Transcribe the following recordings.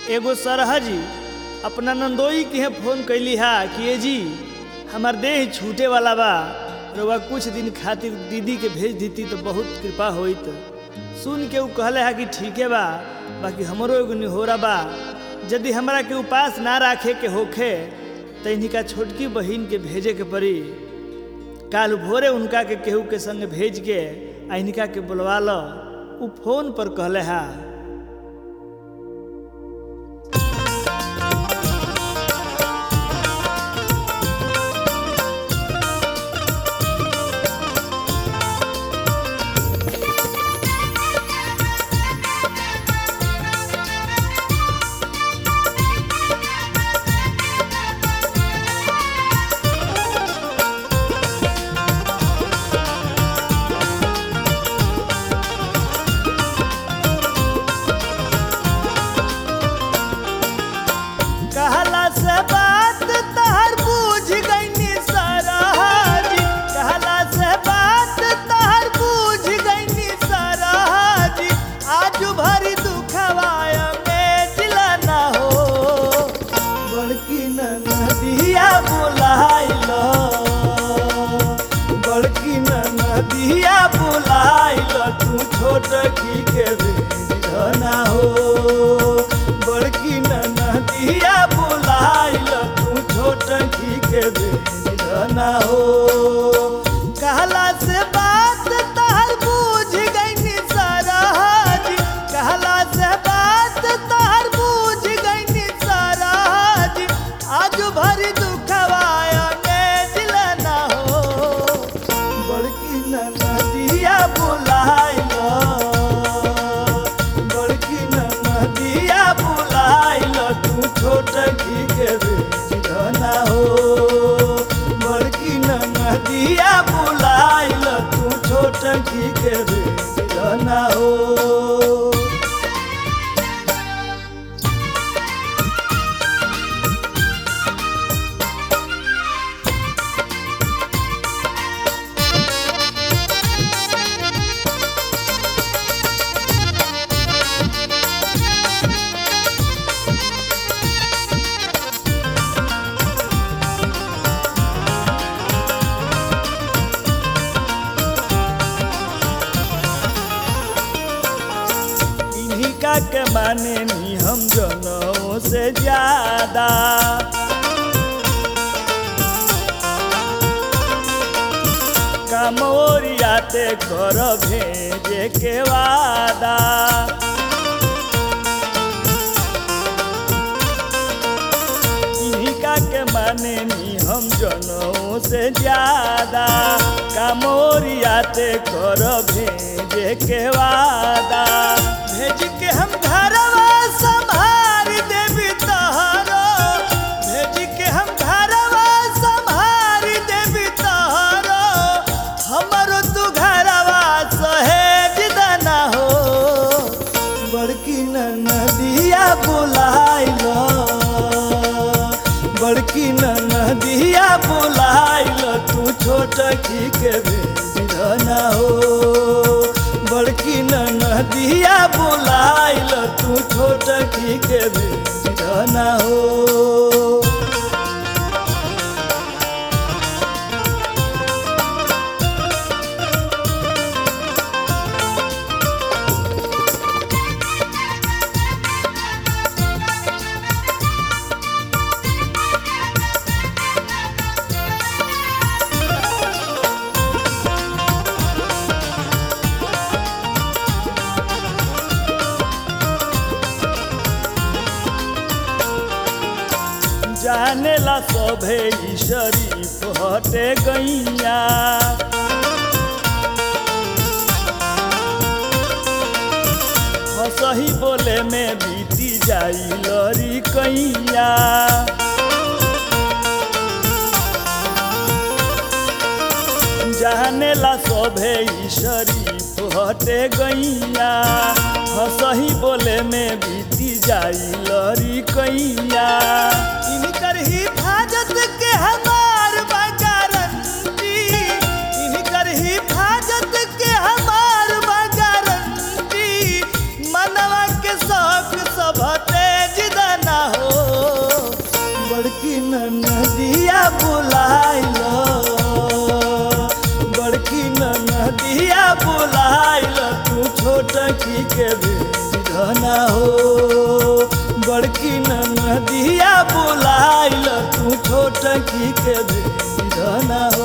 एगो सरहा जी अपना नंदोई के फोन कैली हा कि ए जी हमार देह छूटे वाला बा रउआ कुछ दिन खातिर दीदी के भेज देती तो बहुत कृपा होइत सुन के उ कहले हा कि ठीके बा बाकी हमरो एगो निहोरा बा यदि हमरा के उपास ना राखे के होखे तो इनका छोटकी बहिन के भेजे के पड़ी काल भोरे उनका के केहू के संग भेज के आ इनका के बुलवा लो उ फोन पर कहले हा कहला से बात तहर बूझ गईनी सरहाजी कहला से बात तहर बूझ गईनी सरहाजी आज भरी दुखवाय में जिला ना हो बड़की नदिया बुलाइलो बड़की नदिया बुलाइलो तू छोट की के भेज ना हो बड़की नदिया बुलाइलो तू छोट की के भेज ना हो कहला से बात तहर बूझ गईनी सरहाजी कहला से बात तहर बूझ गईनी सरहाजी आज भरी दुखवाया में दिल ना हो बड़की नदिया बुलाइलो बड़की नदिया बुलाइलो तू छोट की के भेज ना हो बड़की नदिया बुलाइलो तू छोट की के भेज ना हो इन्हीं का के माने नी हम जनों से ज्यादा काम ओरियाते कर भेजे के वादा इन्हीं का के माने नी हम जनों से ज्यादा काम ओरियाते कर भेजे के वादा भेज के हम घरवा संभार देवी तहरो भेज के हम घरवा संभार देवी तहरो हमरो तू घरवा सहेज दना हो बड़की नदिया बुलाइलो बड़की नदिया बुलाइलो तू छोट की के भेज ना हो बड़की नदिया बुलाइलो तू छोट की के भेज ना हो जानेला सभे ई शरीफ हटे गैया हसही बोले में बीती जाई लरी कैया जानेला सभे ई शरीफ हटे गैया हसही बोले में बीती जाई लरी कैया इनकर हिफाजत के हमार बा गारंटी इनकर हिफाजत के हमार बा गारंटी मनवा के शौक सब तेज नदिया बुलाइल बड़की नदिया बुलाइल तू छोट की के धना हो बड़की नदिया बुलाइल तू छोट की के धना हो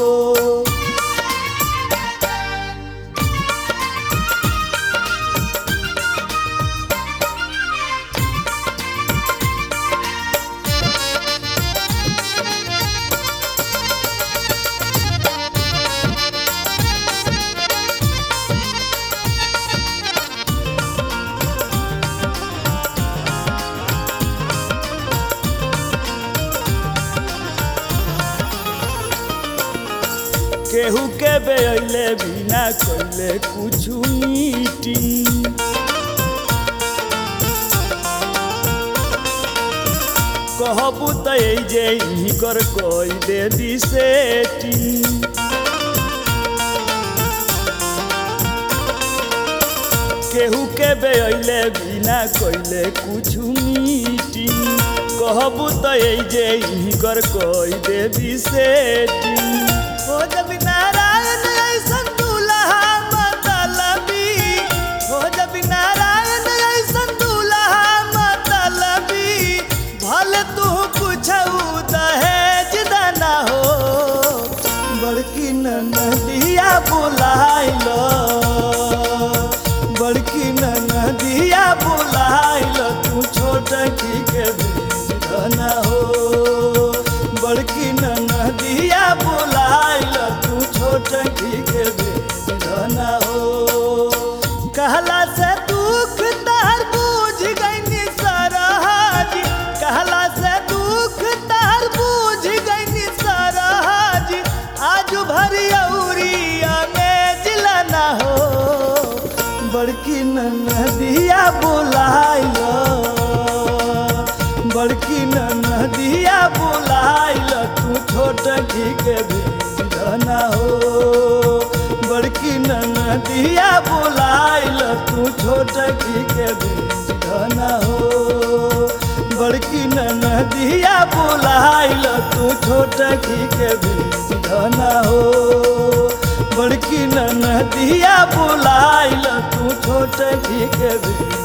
केहू के बेले बिना कैले कुछु मीटिंग कहबू त जे कर कोई दे दी सेटिंग केहू के बेले बिना कैले कुछु मीटिंग कहबू त जे कर कोई दे दी सेटिंग हो जब नारायण ऐसन दुल्हा मतलबी हो जब नारायण ऐसन दुल्हा मतलबी भले तू कुछ दहेज दाना हो बड़की नदिया बुलाइल बड़की नदिया बुलाइल तू छोट की के धना हो बड़की नदिया बुलाइल तू छोट की के धना हो कहला से दुख तहर बूझ गईनी सरहज कहला से दुख तहर बूझ गईनी सरहज आज भरी औरिया में जिलाना हो बड़की नदिया बुलाइल बड़की नदिया बुलाइल तू छोट की के धना हो बड़की नदिया बुलाइल तू छोट की के धना हो बड़की नदिया बुलाइल तू छोट की के धना हो बड़की नदिया बुलाइल तू छोट की के